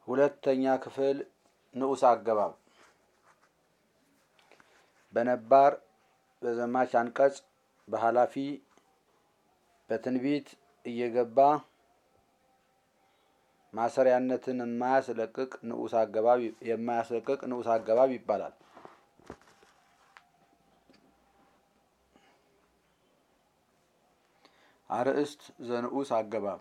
ሁለተኛ ክፍል ንዑስ አገባብ በነባር በዘማች አንቀጽ በኃላፊ በትንቢት እየገባ ማሰሪያነትን የማያስለቅቅ ንዑስ አገባብ የማያስለቅቅ ንዑስ አገባብ ይባላል። አርእስት ዘንዑስ አገባብ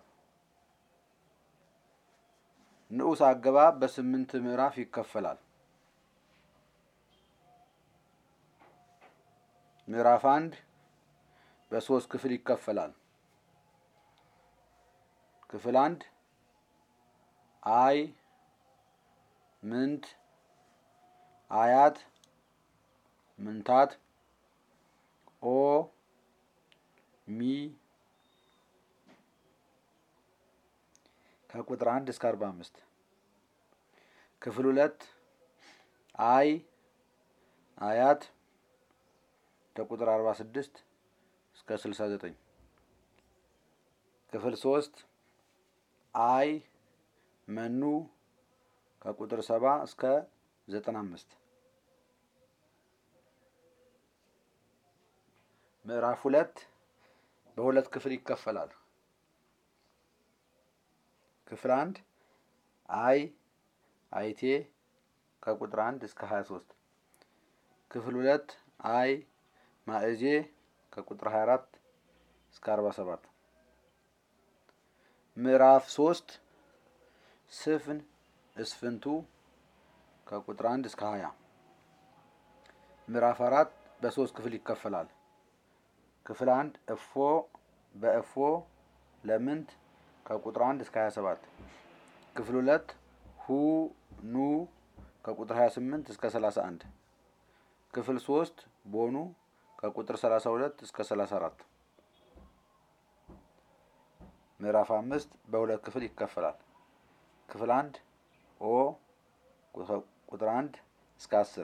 ንዑስ አገባብ በስምንት ምዕራፍ ይከፈላል። ምዕራፍ አንድ በሶስት ክፍል ይከፈላል። ክፍል አንድ አይ ምንት አያት ምንታት ኦ ሚ ከቁጥር አንድ እስከ አርባ አምስት ክፍል ሁለት አይ አያት ከቁጥር አርባ ስድስት እስከ ስልሳ ዘጠኝ ክፍል ሶስት አይ መኑ ከቁጥር ሰባ እስከ ዘጠና አምስት ምዕራፍ ሁለት በሁለት ክፍል ይከፈላል። ክፍል አንድ አይ አይቴ ከቁጥር አንድ እስከ ሀያ ሶስት ክፍል ሁለት አይ ማእዜ ከቁጥር ሀያ አራት እስከ አርባ ሰባት ምዕራፍ ሶስት ስፍን እስፍንቱ ከቁጥር አንድ እስከ ሀያ ምዕራፍ አራት በሶስት ክፍል ይከፈላል። ክፍል አንድ እፎ በእፎ ለምንት ከቁጥር አንድ እስከ ሀያ ሰባት ክፍል ሁለት ሁ ኑ ከቁጥር ሀያ ስምንት እስከ ሰላሳ አንድ ክፍል ሶስት ቦኑ ከቁጥር ሰላሳ ሁለት እስከ ሰላሳ አራት ምዕራፍ አምስት በሁለት ክፍል ይከፈላል። ክፍል አንድ ኦ ቁጥር አንድ እስከ አስር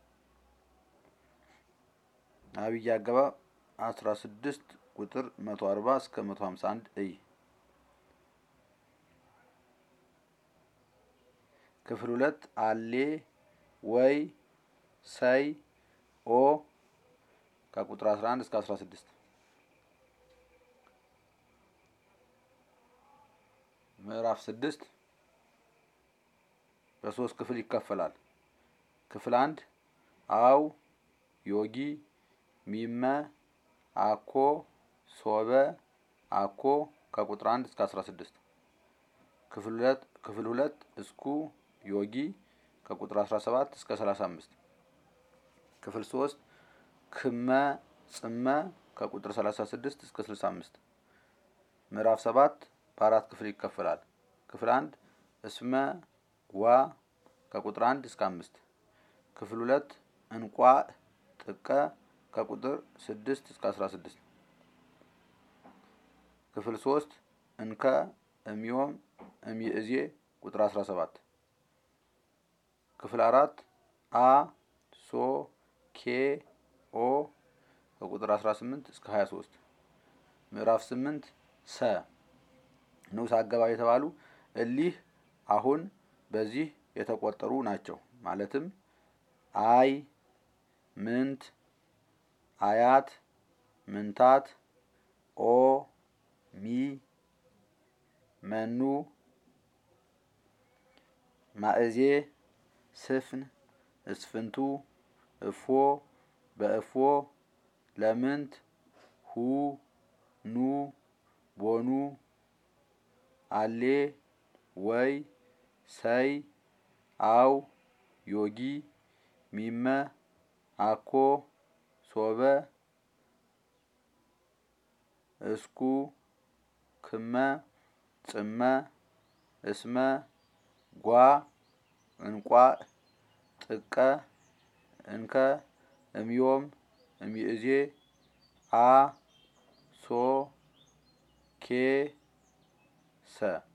አብይ አገባብ አስራ ስድስት ቁጥር መቶ አርባ እስከ መቶ ሀምሳ አንድ እይ ክፍል ሁለት አሌ ወይ ሰይ ኦ ከቁጥር አስራ አንድ እስከ አስራ ስድስት ምዕራፍ ስድስት በሶስት ክፍል ይከፈላል። ክፍል አንድ አው ዮጊ ሚመ አኮ ሶበ አኮ ከቁጥር አንድ እስከ አስራ ስድስት ክፍል ሁለት ክፍል ሁለት እስኩ ዮጊ ከቁጥር አስራ ሰባት እስከ ሰላሳ አምስት ክፍል ሶስት ክመ ጽመ ከቁጥር ሰላሳ ስድስት እስከ ስልሳ አምስት ምዕራፍ ሰባት በአራት ክፍል ይከፈላል። ክፍል አንድ እስመ ዋ ከቁጥር አንድ እስከ አምስት ክፍል ሁለት እንቋ ጥቀ ከቁጥር ስድስት እስከ አስራ ስድስት ክፍል ሶስት እንከ እሚዮም እሚእዜ ቁጥር አስራ ሰባት ክፍል አራት አ ሶ ኬ ኦ ከቁጥር አስራ ስምንት እስከ ሀያ ሶስት ምዕራፍ ስምንት ሰ ንዑስ አገባብ የተባሉ እሊህ አሁን በዚህ የተቆጠሩ ናቸው። ማለትም አይ ምንት አያት ምንታት ኦ ሚ መኑ ማእዜ ስፍን እስፍንቱ እፎ በእፎ ለምንት ሁ ኑ ቦኑ አሌ ወይ ሰይ አው ዮጊ ሚመ አኮ ሶበ እስኩ ክመ ጽመ እስመ ጓ እንቋ ጥቀ እንከ እምዮም እሚእዜ አ ሶ ኬ ሰ